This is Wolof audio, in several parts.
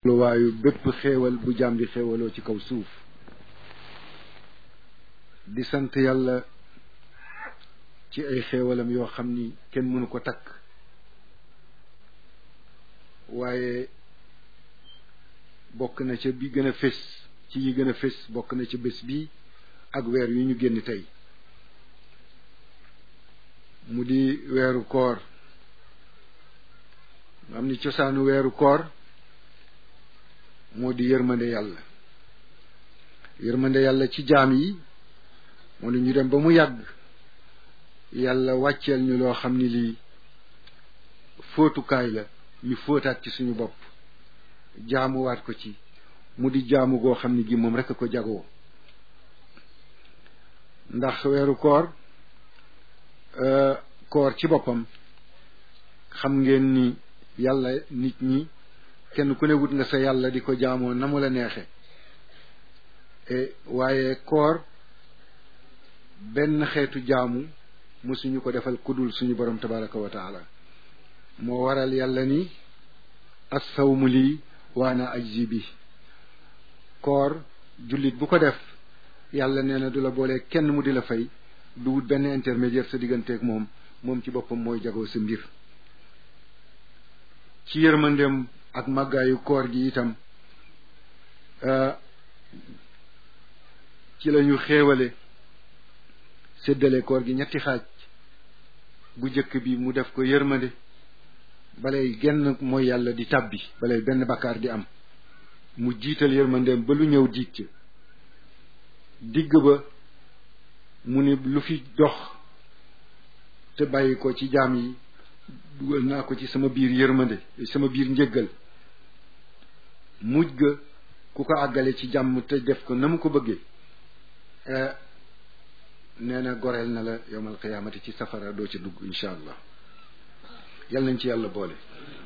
lu waayu bépp xéewal bu jaam di xéewaloo ci kaw suuf di sant yàlla ci ay xéewalam yoo xam ni kenn mënu ko takk waaye bokk na ca bi gën a fés ci yi gën a fés bokk na ca bés bi ak weer yu ñu génn tey mu di weeru koor nga xam ni cosaanu weeru koor moo di yërmande yàlla yërmande yàlla ci jaam yi moo ne ñu dem ba mu yàgg yàlla wàcceel ñu loo xam ni lii fóotukaay la ñu fóotaat ci suñu bopp jaamuwaat ko ci mu di jaamu goo xam ni gi moom rekk ko jagoo ndax weeru koor koor ci boppam xam ngeen ni yàlla nit ñi kenn ku ne wut nga sa yàlla di ko jaamoo na mu la neexe waaye koor benn xeetu jaamu musuñu ko defal kudul suñu borom tabaraka wa taala moo waral yàlla ni assawmu lii waana ajzi bi koor jullit bu ko def yàlla nee na du la boole kenn mu di la fay du wut benn intermédiaire sa digganteeg moom moom ci boppam mooy jagoo sa mbir ci yërmandeem ak màggaayu koor gi itam ci lañu xéewale séddale koor gi ñetti xaaj bu jëkk bi mu def ko yërmande balay genn mooy yàlla di tàbbi balay benn bakkaar di am mu jiital yërmandeem ba lu ñëw diig ca digg ba mu ni lu fi dox te bàyyi ko ci jaam yi dugal naa ko ci sama biir yërmande sama biir njëggal mujj ga ku ko àggale ci jàmm te def ko na mu ko bëggee nee na goreel na la yowmal qiyaamati ci safara doo ci dugg incha allah yal nañ ci yàlla boole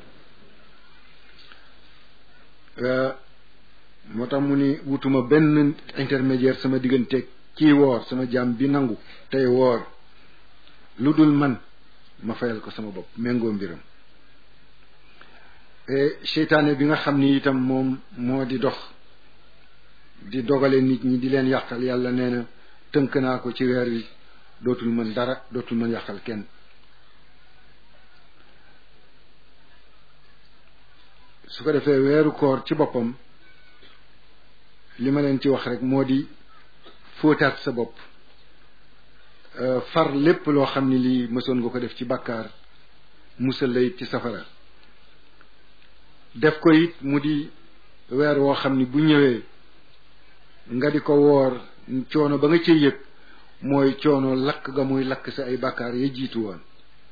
moo tax mu ni wutuma benn intermédiaire sama digganteeg kii woor sama jaam bi nangu tey woor lu dul man ma fayal ko sama bopp méngoo mbiram seytaane bi nga xam ni itam moom moo di dox di dogale nit ñi di leen yàqal yàlla nee na tënk naa ko ci weer wi dootul mën dara dootul mën yàqal kenn su ko defee weeru koor ci boppam li ma leen ci wax rek moo di fóotaat sa bopp far lépp loo xam ni lii mësoon nga ko def ci bàkkaar musal la it ci safara def ko it mu di weer woo xam ni bu ñëwee nga di ko woor coono ba nga cay yëg mooy coono lakk ga muy lakk sa ay bàkkaar ya jiitu woon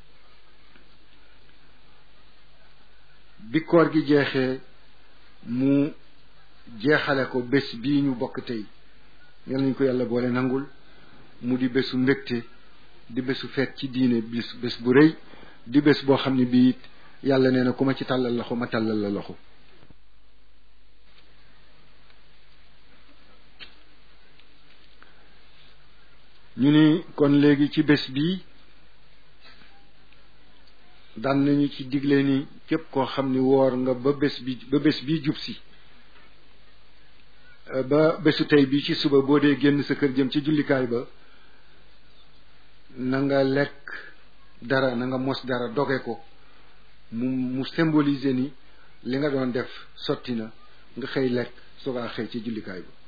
bi koor gi jeexee mu jeexale ko bés bii ñu bokk tey yal nañ ko yàlla boole nangul mu di bésu mbégte di bésu feet ci diine bis bés bu rëy di bés boo xam ne bii it yàlla nee na ku ma ci tàllal loxo ma tàllal la loxo ñu ni kon léegi ci bés bii daan nañu ci digle ni képp koo xam ni woor nga ba bés bi ba bés bii jub si ba bésu tey bi ci suba boo dee génn sa kër jëm ci jullikaay ba na nga lekk dara na nga mos dara doge ko mu mu symboliser ni li nga doon def sotti na nga xëy lekk soogaa xëy ci jullikaay ba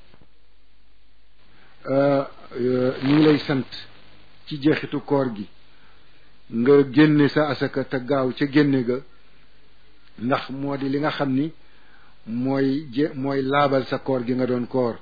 ñu ngi lay sant ci jeexitu koor gi nga génne sa asaka te gaaw ca génne ga ndax moo di li nga xam ni mooy je mooy laabal sa koor gi nga doon koor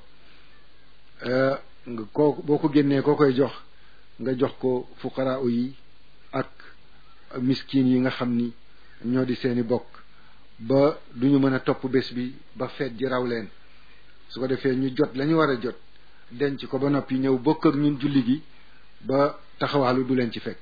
nga koo boo ko génnee koo koy jox nga jox ko fuqaraa yi ak miskin yi nga xam ni ñoo di seeni bokk ba duñu mën a topp bés bi ba feet ji raw leen su ko defee ñu jot lañu war a jot denc ko ba noppi ñëw bokk ak ñun julli gi ba taxawaalu du leen ci fekk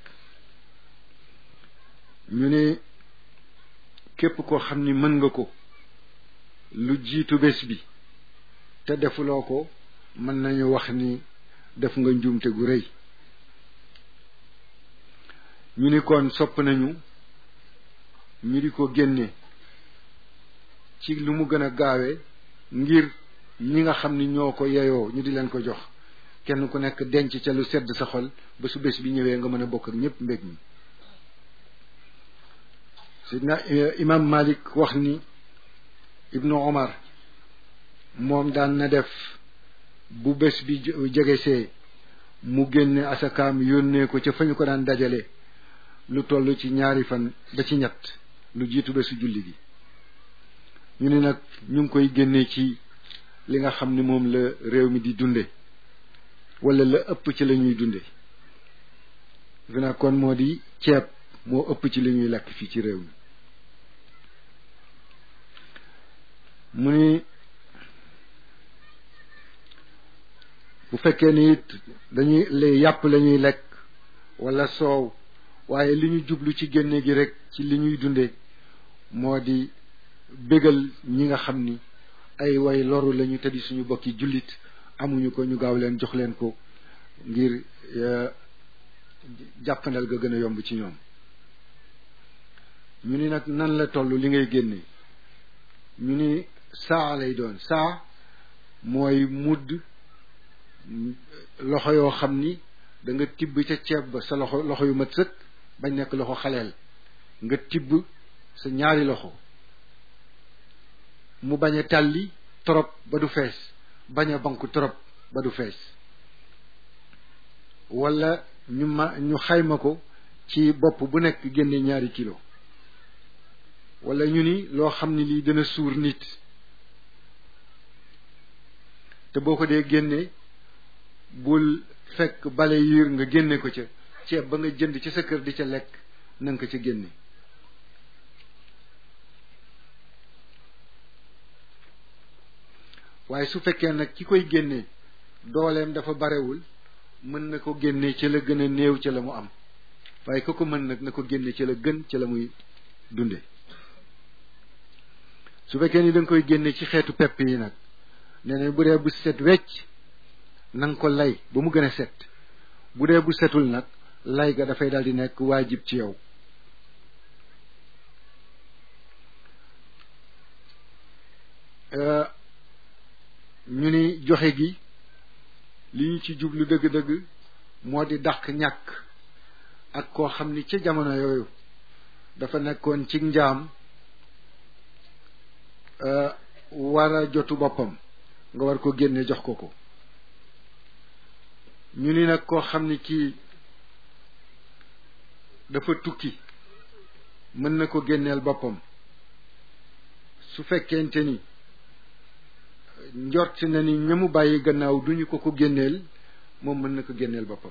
ñu ne képp koo xam ni mën nga ko lu jiitu bés bi te defuloo ko mën nañu wax ni def nga njuumte gu rëy ñu ni kon sopp nañu ñu di ko génne ci lu mu gën a gaawee ngir ñi nga xam ni ñoo ko yeyoo ñu di leen ko jox kenn ku nekk denc ca lu sedd sa xol ba su bés bi ñëwee nga mën a bokk ak ñépp mbég mi sidna imam malik wax ni ibnu omar moom daan na def bu bés bi jegesee mu génne asakaam yónnee ko ca fa ñu ko daan dajale lu toll ci ñaari fan ba ci ñett lu jiitu bésu julli gi ñu ni nag ñu ngi koy génnee ci li nga xam ni moom la réew mi di dunde wala la ëpp ci la ñuy dunde fi na kon moo di ceeb moo ëpp ci li ñuy lekk fii ci réew mi mu ni bu fekkee ni it dañuy lay yàpp la ñuy lekk wala soow waaye li ñu jublu ci génne gi rek ci li ñuy dunde moo di bégal ñi nga xam ni ay way loru lañu te di suñu bokki jullit amuñu ko ñu gaaw leen jox leen ko ngir jàppandal ga gën a yomb ci ñoom ñu ni nag nan la toll li ngay génne ñu ni saa lay doon saa mooy mudd loxo yoo xam ni da nga tibb ca ceeb ba sa loxo loxo yu mat sëkk bañ nekk loxo xaleel nga tibb sa ñaari loxo mu bañ a tàlli trop ba du fees bañ a banku trop ba du fees wala ñu ma ñu xayma ko ci bopp bu nekk génne ñaari kilo wala ñu ni loo xam ni lii dana suur nit te boo ko dee génne bul fekk bale yiir nga génne ko ca ceeb ba nga jënd ci sa kër di ca lekk nanga ko ca génne waaye su fekkee nag ki koy génne dooleem dafa barewul mën na ko génne ci la gën a néew ca la mu am waaye ku ko mën nag na ko génne ci la gën ca la muy dunde su fekkee ni da nga koy génne ci xeetu pepp yi nag nee na bu dee bu set wecc na nga ko lay ba mu gën a set bu dee bu setul nag lay ga dafay daal di nekk waajib ci yow ñu ni joxe gi li ñu ci jublu dëgg-dëgg moo di dàq ñàkk ak koo xam ni ca jamono yooyu dafa nekkoon ci njaam war a jotu boppam nga war ko génne jox ko ko ñu ni nag koo xam ni kii dafa tukki mën na ko génneel boppam su fekkente ni njort na ni ñamu bàyyi gannaaw duñu ko ko génneel moom mën na ko génneel boppam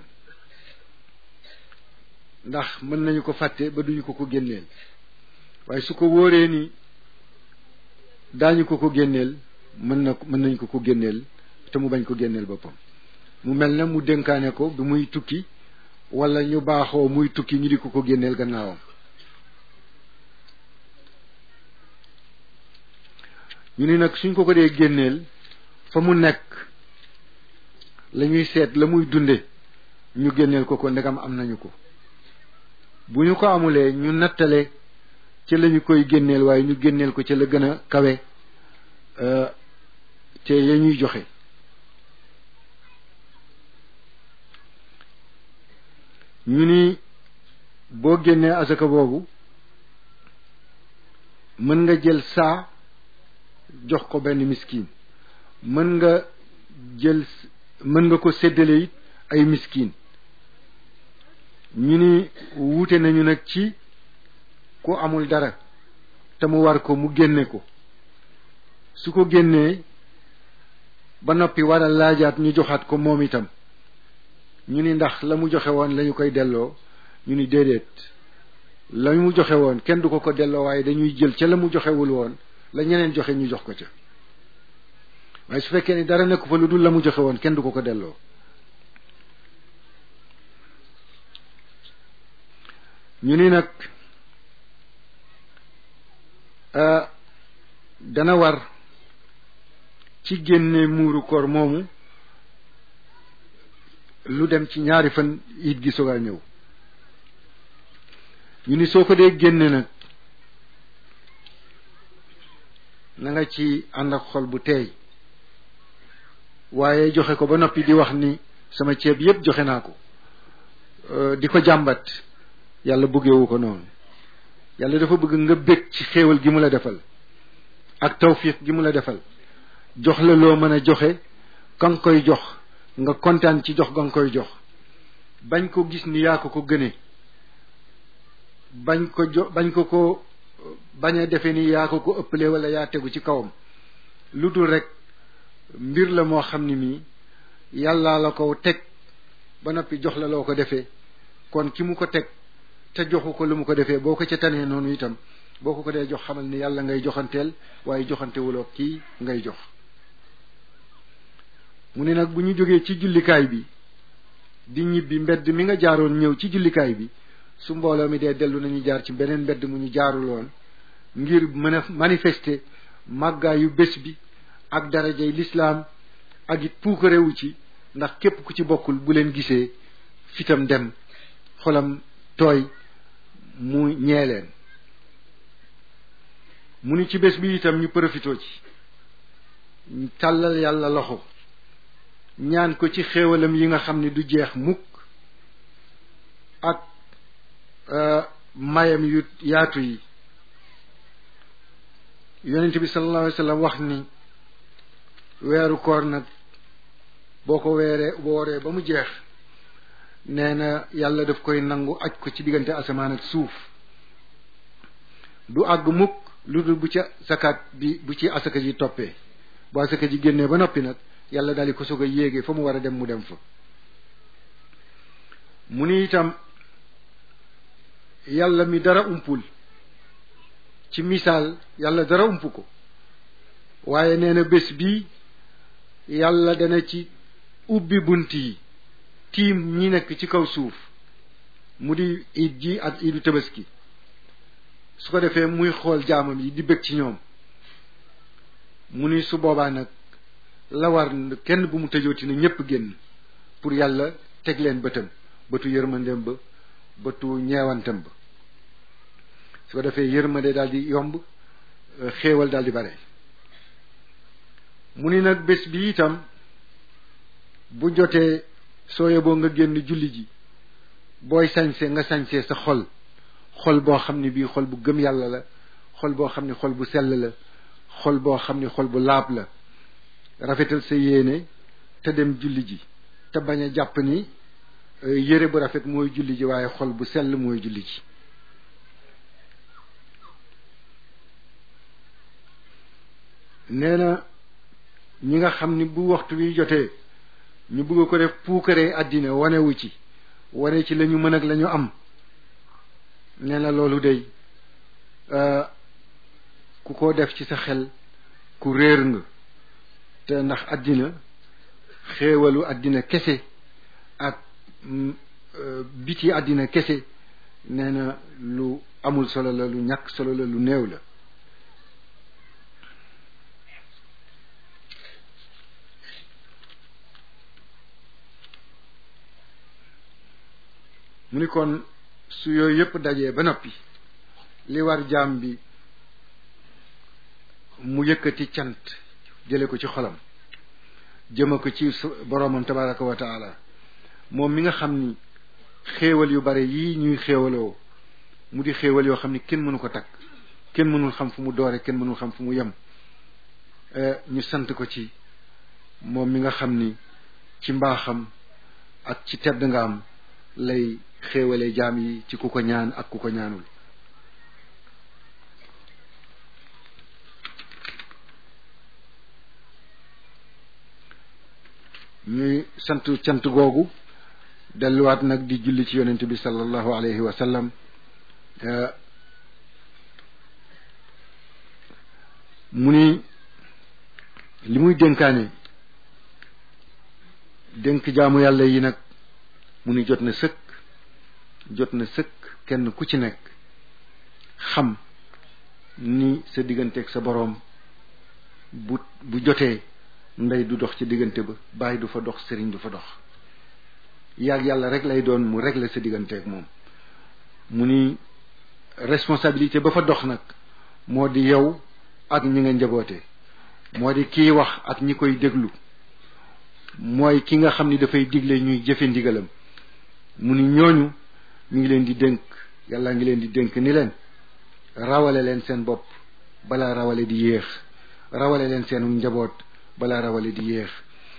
ndax mën nañu ko fàtte ba duñu ko ko génneel waaye su ko wóoree ni daañu ko ko génneel mën na mën nañu ko ko génneel te mu bañ ko génneel boppam mu mel na mu dénkaane ko bi muy tukki wala ñu baaxoo muy tukki ñu di ko ko génneel gannaawam ñu ni nag suñ ko ko dee génneel fa mu nekk la ñuy seet la muy dunde ñu génneel ko ko ndegam am nañu ko bu ñu ko amulee ñu nattale ca la ñu koy génneel waaye ñu génneel ko ca la gën a kawe te ya ñuy joxe ñu ni boo génnee asaka boobu mën nga jël saa jox ko benn miskin mën nga jël mën nga ko séddale it ay miskin ñu ni wuute nañu nag ci ku amul dara te mu war ko mu génne ko su ko génnee ba noppi war a laajaat ñu joxaat ko moom itam ñu ni ndax la mu joxe woon lañu koy delloo ñu ni déedéet la mu joxe woon kenn du ko ko delloo waaye dañuy jël ca la mu joxewul woon la ñeneen joxe ñu jox ko ca waaye su fekkee ni dara nekk fa lu dul la mu joxe woon kenn du ko ko delloo ñu ni nag dana war ci génne muuru koor moomu lu dem ci ñaari fan it gi soog a ñëw ñu ni soo ko dee génne nag na nga ci ànd ak xol bu teey waaye joxe ko ba noppi di wax ni sama ceeb yépp joxe naa ko di ko jàmbat yàlla bëggewu ko noonu yàlla dafa bëgg nga bég ci xéewal gi mu la defal ak tawfiq gi mu la defal jox la loo mën a joxe ka nga koy jox nga kontaan ci jox ga nga koy jox bañ ko gis ni yaa ko ko gëne bañ ko jo bañ ko ko bañ a defe ni yaa ko ko ëppale wala yaa tegu ci kawam lu dul rek mbir la moo xam ni mii yàllaa la ko teg ba noppi jox la loo ko defee kon ki mu ko teg te joxu ko lu mu ko defee boo ko ca tanee noonu itam boo ko ko dee jox xamal ni yàlla ngay joxanteel waaye joxantewuloo kii ngay jox mu ne nag bu ñu jógee ci jullikaay bi di ñibbi mbedd mi nga jaaroon ñëw ci jullikaay bi su mbooloo mi dee dellu nañu jaar ci beneen mbedd mu ñu jaaruloon ngir mën a manifester màggaayu bés bi ak darajay lislaam ak it puukarewu ci ndax képp ku ci bokkul bu leen gisee fitam dem xolam tooy mu ñeeleen mu ni ci bés bi itam ñu profitoo ci tàllal yàlla loxo ñaan ko ci xéewalam yi nga xam ne du jeex mukk ak mayam yu yaatu yi yonent bi sallallahu alayhi wa sallam wax ni weeru koor nag boo ko weeree wooree ba mu jeex nee na yàlla daf koy nangu aj ko ci diggante asamaan ak suuf du àgg mukk lu dul bu ca zakat bi bu ci asaka ji toppee bu asaka ji génnee ba noppi nag yàlla daal di ko soog a yéegee fa mu war a dem mu dem fa mu ni itam yàlla mi dara umpul ci misaal yàlla dara ump ko waaye nee na bés bii yàlla dana ci ubbi bunt yi tiim ñi nekk ci kaw suuf mu di iid ji ak iidu tabaski su ko defee muy xool jaamam yi di bëgg ci ñoom mu ni su boobaa nag la war kenn bu mu tëjooti na ñépp génn pour yàlla teg leen bëtam bëtu yërmandeem ba bëtu ñeewantam ba su ko defee yërmande daal di yomb xéewal daal di bare mu ni nag bés bi itam bu jotee soo yeboo nga génn julli ji booy sañse nga sañse sa xol xol boo xam ne bii xol bu gëm yàlla la xol boo xam ne xol bu sell la xol boo xam ne xol bu laab la rafetal sa yéene te dem julli ji te bañ a jàpp ni yére bu rafet mooy julli ji waaye xol bu sell mooy julli ji nee na ñi nga xam ni bu waxtu wi jotee ñu bëgg ko def puukaree àddina wanewu ci wane ci lañu mën ak lañu am nee na loolu day ku ko def ci sa xel ku réer nga te ndax àddina xéewalu àddina kese ak biti àddina kese nee na lu amul solo la lu ñàkk solo la lu néew la mu ni kon su yooyu yëpp dajee ba noppi li war jaam bi mu yëkkati cant jële ko ci xolam jëma ko ci boroomam tabaraka wa taala moom mi nga xam ni xéewal yu bare yii ñuy xéewaloo mu di xéewal yoo xam ni kenn mënu ko takk kenn mënul xam fu mu doore kenn mënul xam fu mu yem ñu sant ko ci moom mi nga xam ni ci mbaaxam ak ci tedd nga am lay xéewale jaam yi ci ku ko ñaan ak ku ko ñaanul ñuy sant cant googu delluwaat nag di julli ci yonent bi sallallahu alayhi wa sallam mu ni li muy dénkaane dénk jaamu yàlla yi nag mu ni jot na sëkk jot na sëkk kenn ku ci nekk xam ni sa digganteeg sa boroom bu bu jotee ndey du dox ci diggante ba bàyyi du fa dox sëriñ du fa dox yaag yàlla rek lay doon mu régler sa digganteeg moom mu ni responsabilité ba fa dox nag moo di yow ak ñi nga njaboote moo di kiy wax ak ñi koy déglu mooy ki nga xam ni dafay digle ñuy jëfe ndigalam mu ni ñooñu mi ngi leen di dénk yàlla ngi leen di dénk ni leen rawale leen seen bopp balaa rawale di yéex rawale leen seenu njaboot balaa rawale di yéex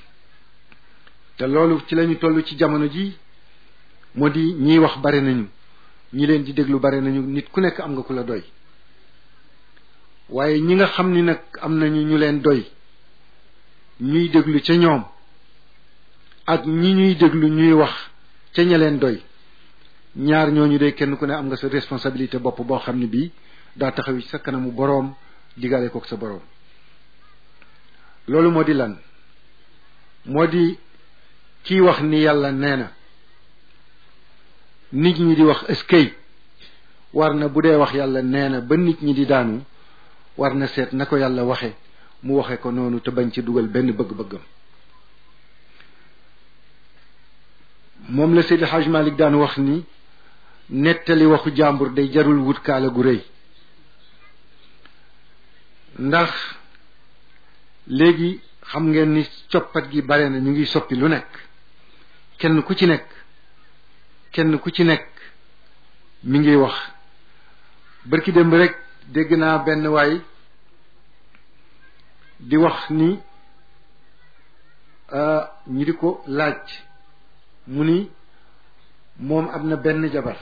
te loolu ci lañu toll ci jamono ji moo di ñiy wax bare nañu ñi leen di déglu bare nañu nit ku nekk am nga ku la doy waaye ñi nga xam ni nag am nañu ñu leen doy ñuy déglu ca ñoom ak ñi ñuy déglu ñuy wax ca ña leen doy ñaar ñooñu de kenn ku ne am nga sa responsabilité bopp boo xam ne bii daa taxaw ci sa kanamu boroom digale kook sa boroom loolu moo di lan moo di kiy wax ni yàlla nee na nit ñi di wax eskay war na bu dee wax yàlla nee na ba nit ñi di daanu war na seet na ko yàlla waxe mu waxe ko noonu te bañ ci dugal benn bëgg-bëggam moom la Seydi Hajj Malik daan wax ni nettali waxu jàmbur day jarul wut kaala gu rëy ndax léegi xam ngeen ni coppat gi bare na ñu ngi soppi lu nekk kenn ku ci nekk kenn ku ci nekk mi ngi wax bërki démb rek dégg naa benn waay di wax ni ñi di ko laaj mu ni moom am na benn jabar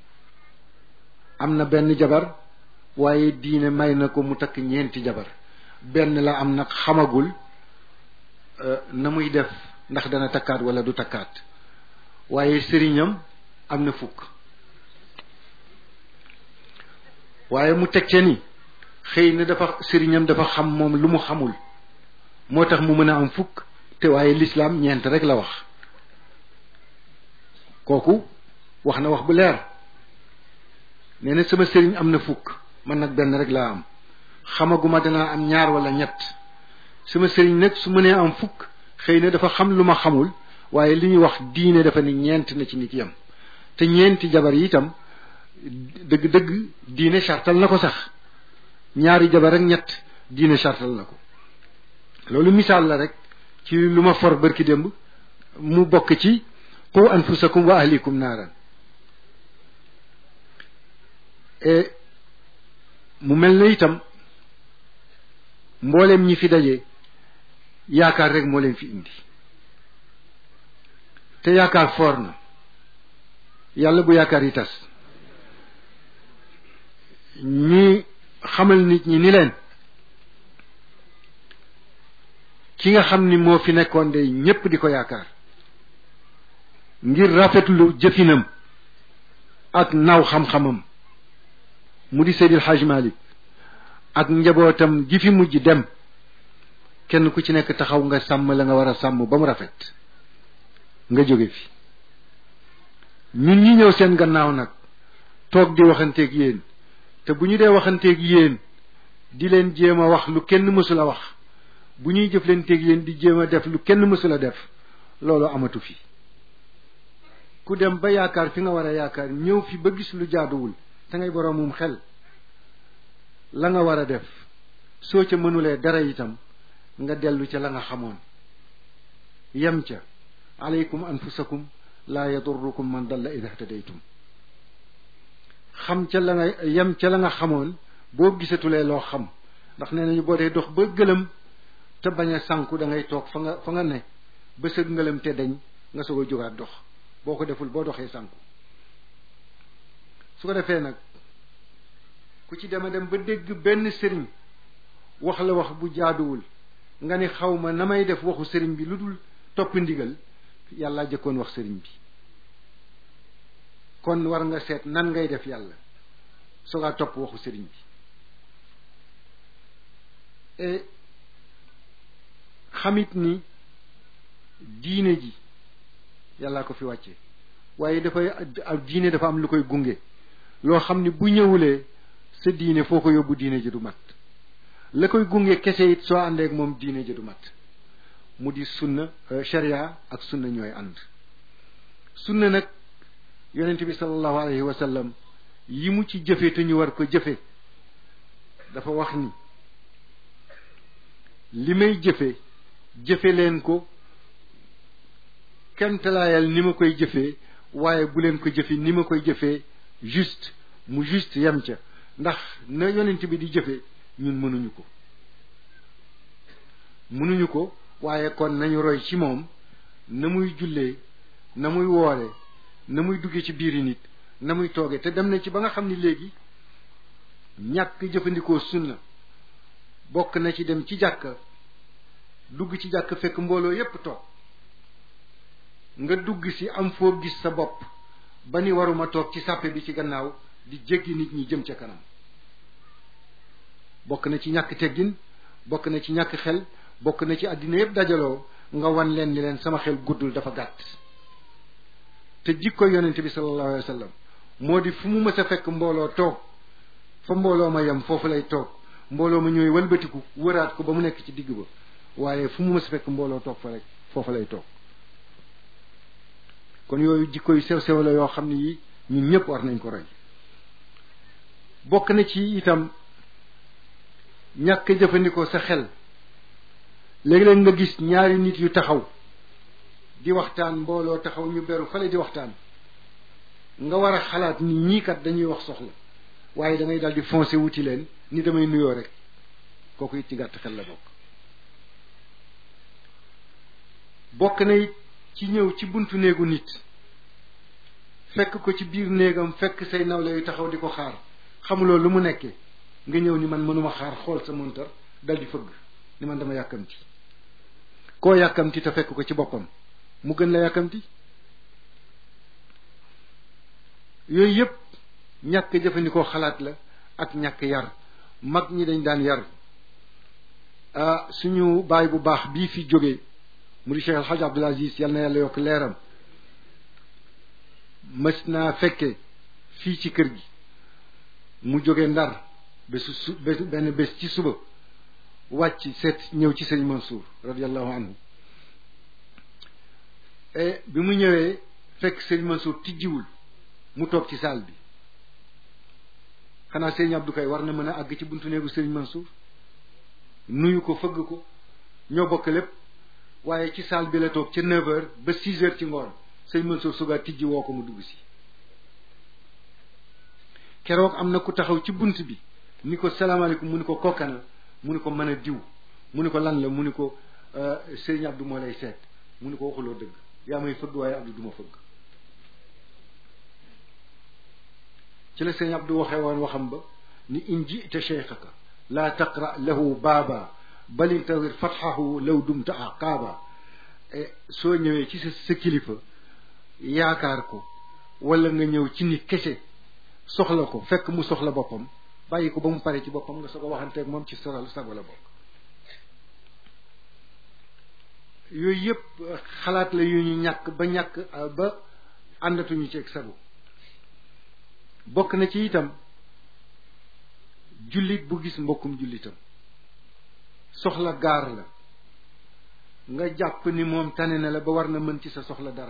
am na benn jabar waaye diine may na ko mu takk ñeenti jabar benn la am nag xamagul na muy def ndax dana takkaat wala du takkaat waaye sëriñam am na fukk waaye mu teg ca ni xëy na dafa sëriñam dafa xam moom lu mu xamul moo tax mu mën a am fukk te waaye lislaam ñeent rek la wax kooku wax na wax bu leer nee na sama sëriñ am na fukk man nag benn rek laa am xamaguma danaa am ñaar wala ñett sama sëriñ nag su mënee am fukk xëy na dafa xam lu ma xamul waaye li ñuy wax diine dafa ni ñeent na ci nit yam te ñeenti jabar yi itam dëgg-dëgg diine sartal na ko sax ñaari jabar ak ñett diine sartal na ko loolu misaal la rek ci lu ma for bërki démb mu bokk ci qu anfusakum wa ahlikum naaran et mu mel na itam mboolem ñi fi daje yaakaar rek moo leen fi indi te yaakaar foor na yàlla bu yaakaar yi tas ñi xamal nit ñi ni leen ki nga xam ni moo fi nekkoon de ñépp di ko yaakaar ngir rafetlu jëfinam ak naw xam-xamam mu di Seydil Hadj Malick ak njabootam gi fi mujj dem kenn ku ci nekk taxaw nga sàmm la nga war a sàmm ba mu rafet nga jóge fi ñun ñi ñëw seen gannaaw nag toog di waxanteeg yéen te bu ñu dee waxanteeg yéen di leen jéem a wax lu kenn mësul a wax bu ñuy jëflanteeg yéen di jéem a def lu kenn mësul a def loolu amatu fi ku dem ba yaakaar fi nga war a yaakaar ñëw fi ba gis lu jaaduwul te ngay boroomum xel la nga war a def soo ca mënulee dara itam nga dellu ca la nga xamoon yem ca aleykum anfusakum laa yadurrukum man dalla ida htadaytum xam ca la nga yem ca la nga xamoon boo gisatulee loo xam ndax nee nañu boo dee dox ba gëlëm te bañ a sànku da ngay toog fa nga fa nga ne ba sa ngëlëm te dañ nga soog a jógaat dox boo ko deful boo doxee sànku su ko defee nag ku ci dema dem ba dégg benn sëriñ wax la wax bu jaaduwul nga ni xaw ma na may def waxu sëriñ bi lu dul topp ndigal yàlla jëkkoon wax sëriñ bi kon war nga seet nan ngay def yàlla soogaa topp waxu sëriñ bi et xamit ni diine ji yàllaa ko fi wàcce waaye dafay diine dafa am lu koy gunge loo xam ni bu ñëwulee sa diine foo ko yóbbu diine ji du mat la koy gunge kese it soo àndeek moom diine ji du mat mu di sunna sharia ak sunna ñooy ànd sunna nag yonent bi sallallahu alayhi wa sallam yi mu ci jëfe te ñu war ko jëfe dafa wax ni li may jëfe jëfe leen ko kemtalaayal ni ma koy jëfee waaye bu leen ko jëfe ni ma koy jëfee juste mu juste yem ca ndax na yonent bi di jëfe ñun mënuñu ko mënuñu ko waaye kon nañu roy ci moom na muy jullee na muy woore na muy duggee ci biiri nit na muy tooge te dem na ci ba nga xam ni léegi ñàkk jëfandikoo sunna bokk na ci dem ci jàkka dugg ci jàkk fekk mbooloo yépp toog nga dugg si am foo gis sa bopp ba ni waruma toog ci sàppe bi ci gannaaw di jéggi nit ñi jëm ca kanam bokk na ci ñàkk teggin bokk na ci ñàkk xel bokk na ci àddina yépp dajaloo nga wan leen ni leen sama xel guddul dafa gàtt te jikko yonente bi sallallahu alayhi wa sallam moo di fu mu mës a fekk mbooloo toog fa mbooloo ma yem foofu lay toog mbooloo ma ñooy walbatiku wëraat ko ba mu nekk ci digg ba waaye fu mu mës a fekk mbooloo toog fa rek foofu lay toog kon yooyu jikko yu sew sew la yoo xam ne yi ñun ñëpp war nañ ko roy bokk na ci itam ñàkk jëfandikoo sa xel léegi-léeg nga gis ñaari nit yu taxaw di waxtaan mbooloo taxaw ñu beru fale di waxtaan nga war a xalaat ni ñii kat dañuy wax soxla waaye da ngay daal di foncé wuti leen ni damay nuyoo rek kooku it ci gàtt xel la bokk bokk na it ci ñëw ci buntu néegu nit fekk ko ci biir néegam fekk say nawle yu taxaw di ko xaar xamuloo lu mu nekkee nga ñëw ni man mënuma xaar xool sa montar dal di fëgg ni man dama yàkkamti koo yàkkamti te fekk ko ci boppam mu gën la yàkkamti yooyu yépp ñàkk jëfandikoo xalaat la ak ñàkk yar mag ñi dañ daan yar ah suñu baay bu baax bii fi jógee mu di Cheikh El Hadj Abdoul Aziz yal na yàlla yokk leeram mës naa fekke fii ci kër gi mu jóge ndar bésu su benn bés ci suba wàcc seet ñëw ci sëñ Mansour radiallahu anhu e bi mu ñëwee fekk sëñ Mansour tijjiwul mu toog ci saal bi xanaa sëñ Abdou kay war na mën a àgg ci buntu néegu sëñ Mansour nuyu ko fëgg ko ñoo bokk lépp waaye ci saal bi la toog ca neuf heures ba six heures ci ngoon sëñ Mansour suga tijji woo ko mu dugg si keroog am na ku taxaw ci bunt bi ni ko salaamaaleykum mu ni ko kokkana mu ni ko mën a diw mu ni ko lan la mu ni ko sëñ Abdou moo lay seet mu ni ko waxuloo dëgg yaa may fëgg waaye Abdou duma fëgg ci la sëñ Abdou waxee woon waxam ba ni in jita cheikhaka laa taqra lahu baaba bal intawir fatxahu law dumta aqaaba soo ñëwee ci sa sa kilifa yaakaar ko wala nga ñëw ci nit kese soxla ko fekk mu soxla boppam bàyyi ko ba mu pare ci boppam nga soog a waxanteeg moom ci soral sago la bokk yooyu yëpp xalaat la yu ñu ñàkk ba ñàkk ba àndatuñu ci ak sago bokk na ci itam jullit bu gis mbokkum jullitam soxla gaar la nga jàpp ni moom tane na la ba war na mën ci sa soxla dara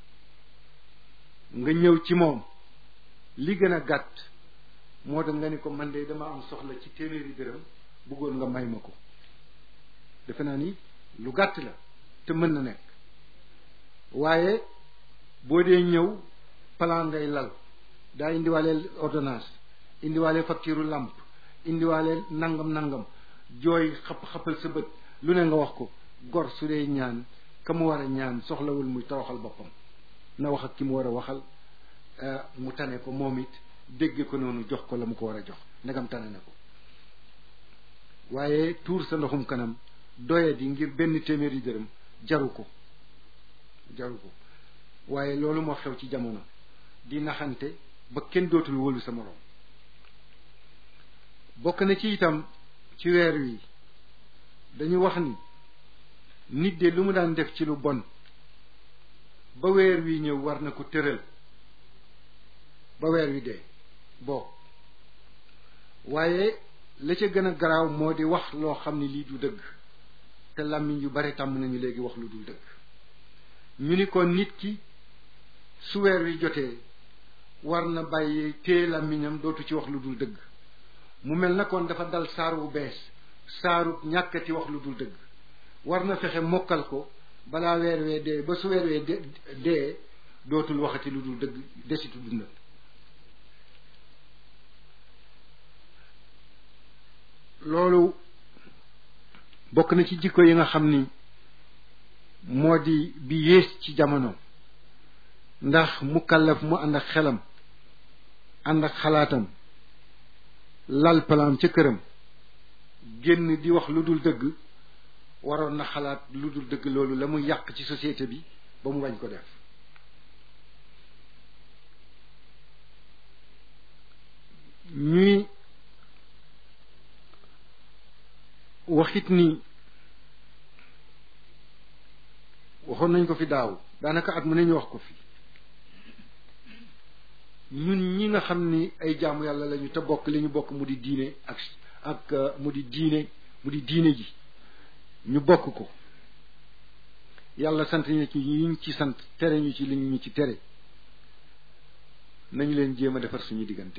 nga ñëw ci moom li gën a gàtt moo tax nga ni ko man de dama am soxla ci téeméeri dërëm bëggoon nga may ma ko defe naa ni lu gàtt la te mën na nekk waaye boo dee ñëw plan ngay lal daa indiwaaleel ordonnance indiwaaleel facture làmp indiwaaleel nangam nangam jooy xap xapal sa bët lu ne nga wax ko gor su dee ñaan ka mu war a ñaan soxlawul muy toroxal boppam na wax ak ki mu war a waxal mu tane ko moom it dégge ko noonu jox ko la mu ko war a jox ndegam tane na ko waaye tuur sa ndoxum kanam doye di ngir benn téeméeri dërëm jaru ko jaru ko waaye loolu moo xew ci jamono di naxante ba kenn dootul wóolu sa moroom bokk na ci itam ci weer wi dañu wax ni nit de lu mu daan def ci lu bon ba weer wi ñëw war na ko tëral ba weer wi dee boo waaye la ca gën a garaaw moo di wax loo xam ne lii du dëgg te làmmiñ yu bare tàmm nañu léegi wax lu dul dëgg ñu ni kon nit ki su weer wi jotee war na bàyyi téye làmmiñam dootu ci wax lu dul dëgg mu mel na kon dafa dal saar wu bees saarut ñàkkati wax lu dul dëgg war na fexe mokkal ko balaa weer wee dee ba su weer wee dee dootul waxati lu dul dëgg desitu dundal loolu bokk na ci jikko yi nga xam ni moo di bi yées ci jamono ndax mu kallaf mu ànd ak xelam ànd ak xalaatam lal palaam ca këram génn di wax lu dul dëgg waroon na xalaat lu dul dëgg loolu la muy yàq ci société bi ba mu bañ ko def ñuy waxit ni waxoon nañ ko fi daaw daanaka at mu ne ñu wax ko fi ñun ñi nga xam ni ay jaamu yàlla lañu te bokk li ñu bokk mu di diine ak ak mu di diine mu di diine ji ñu bokk ko yàlla sant ñu ci yiñ ci sant tere ñu ci li ñu ci tere nañu leen jéem a defar suñu diggante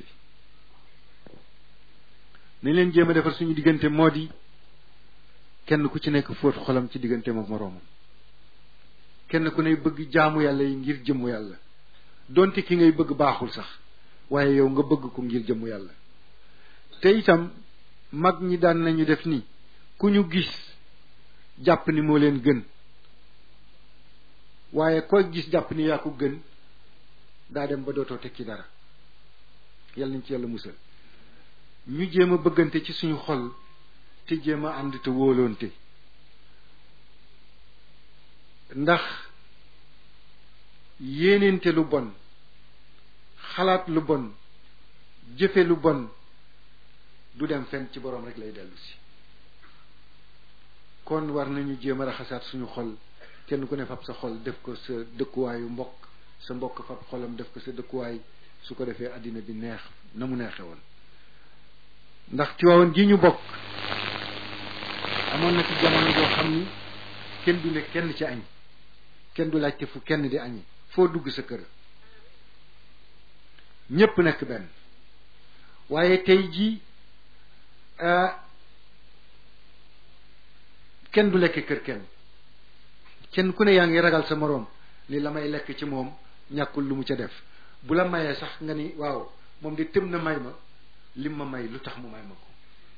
nañu leen jéem a defar suñu diggante moo di kenn ku ci nekk fóot xolam ci diggante moom moroomam kenn ku ne bëgg jaamu yàlla yi ngir jëmmu yàlla donte ki ngay bëgg baaxul sax waaye yow nga bëgg ko ngir jëmmu yàlla te itam mag ñi daan nañu def ni ku ñu gis jàpp ni moo leen gën waaye koy gis jàpp ni yaa ko gën daa dem ba dootoo tekki dara yàlla nañ ci yàlla musal ñu jéem a bëggante ci suñu xol te jéem a ànd te wóoloonte ndax yéeneente lu bon xalaat lu bon jëfe lu bon du dem fenn ci boroom rek lay dellu si kon war nañu jéem a raxasaat suñu xol kenn ku ne fab sa xol def ko sa dëkkuwaayu mbokk sa mbokk fab xolam def ko sa dëkkuwaay su ko defee àddina bi neex na mu neexe woon ndax Tiwaawan gi ñu bokk amoon na ci jamono joo xam ni kenn du ne kenn ci añ kenn du laajte fu kenn di añi foo dugg sa kër ñépp nekk benn waaye tey jii kenn du lekk kër kenn kenn ku ne yaa ngi ragal sa moroom ni la may lekk ci moom ñàkkul lu mu ca def bu la mayee sax nga ni waaw moom de tëm na may ma lim ma may lu tax mu may ma ko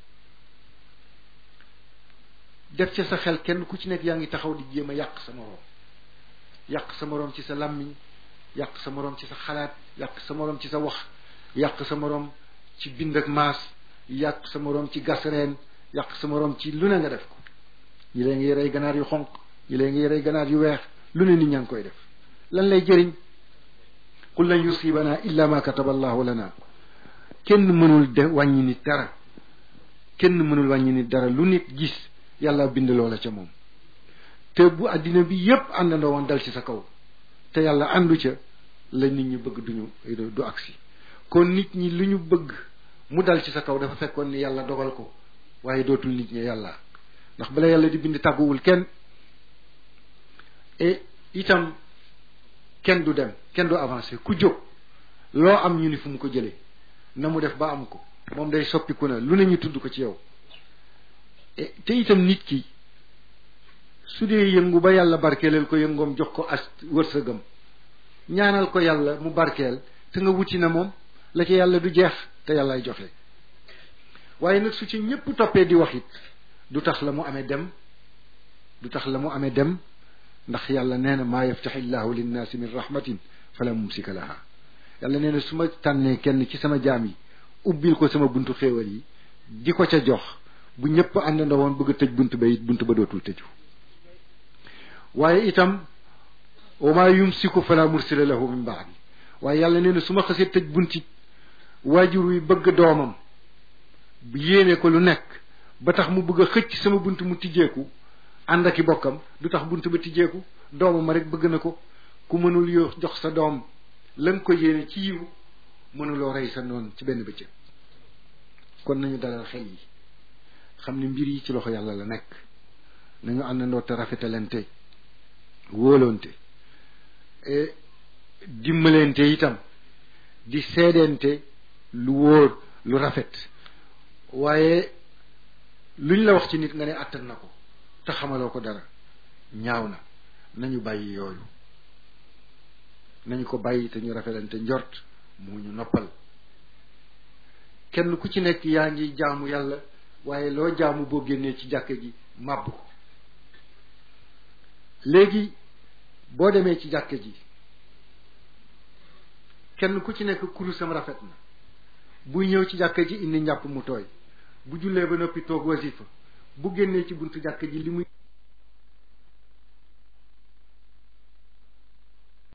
def ca sa xel kenn ku ci nekk yaa ngi taxaw di jéem a yàq sa moroom yàq sa moroom ci sa làmmiñ yàq sa moroom ci sa xalaat yàq sa moroom ci sa wax yàq sa moroom ci bind ak maas yàq sa moroom ci gas reen yàq sa moroom ci lu ne nga def ko ñi lee ngi rey ganaar yu xonq ñi lee ngi rey ganaar yu weex lu ne nit ñaa ngi koy def lan lay jëriñ qul lan yusibana illa ma kataba allahu lana kenn mënul de wàññi nit dara kenn mënul wàññi nit dara lu nit gis yàlla bind loola ca moom te bu àddina bi yépp àndandoo woon dal ci sa kaw te yàlla àndu ca la nit ñi bëgg duñu du agsi kon nit ñi lu ñu bëgg mu dal ci sa kaw dafa fekkoon ni yàlla dogal ko waaye dootul nit ñi yàlla ndax bala yàlla di bind tàgguwul kenn et itam kenn du dem kenn du avancé ku jóg loo am ñu ni fu mu ko jëlee na mu def ba am ko moom day soppiku na lu ne ñu tudd ko ci yow te itam nit ki su dee yëngu ba yàlla barkeelal ko yëngoom jox ko as wërsëgam ñaanal ko yàlla mu barkeel te nga wuti na moom la ci yàlla du jeex te yàllaay joxe waaye nag su ci ñépp toppee di wax it du tax la mu amee dem du tax la mu amee dem ndax yàlla nee na maa yaftaxi llahu linnaasi min rahmatin fala mumsika laha yàlla nee na su ma tànnee kenn ci sama jaam yi ubbil ko sama buntu xéewal yi di ko ca jox bu ñëpp àndandoo woon bëgg a tëj bunt ba it bunt ba dootul tëju waaye itam wa maa yumsiku fala mursila lahu min baadi waaye yàlla nee na su ma xasee tëj bunti waajur wi bëgg doomam yéene ko lu nekk ba tax mu bëgg a xëcc sama bunt mu tijjeeku ànd ak i bokkam du tax bunt ba tijjeeku doomam ma rek bëgg na ko ku mënul yoo jox sa doom la nga ko yéene ci yiw mënuloo rey sa noon ci benn bëccëg kon nañu dalal xel yi xam ni mbir yi ci loxo yàlla la nekk nañu àndandoo te rafetalante wóolonte dimbalante itam di seedente lu wóor lu rafet waaye luñ la wax ci nit nga ne àttan na ko te xamaloo ko dara ñaaw na nañu bàyyi yooyu nañu ko bàyyi te ñu rafetante njort mu ñu noppal kenn ku ci nekk yaa ngi jaamu yàlla waaye loo jaamu boo génnee ci jàkka ji màbb ko léegi boo demee ci jàkka ji kenn ku ci nekk kurusam rafet na buy ñëw ci jàkka ji indi njàpp mu tooy bu jullee ba noppi toog wasifa bu génnee ci buntu jàkka ji li muy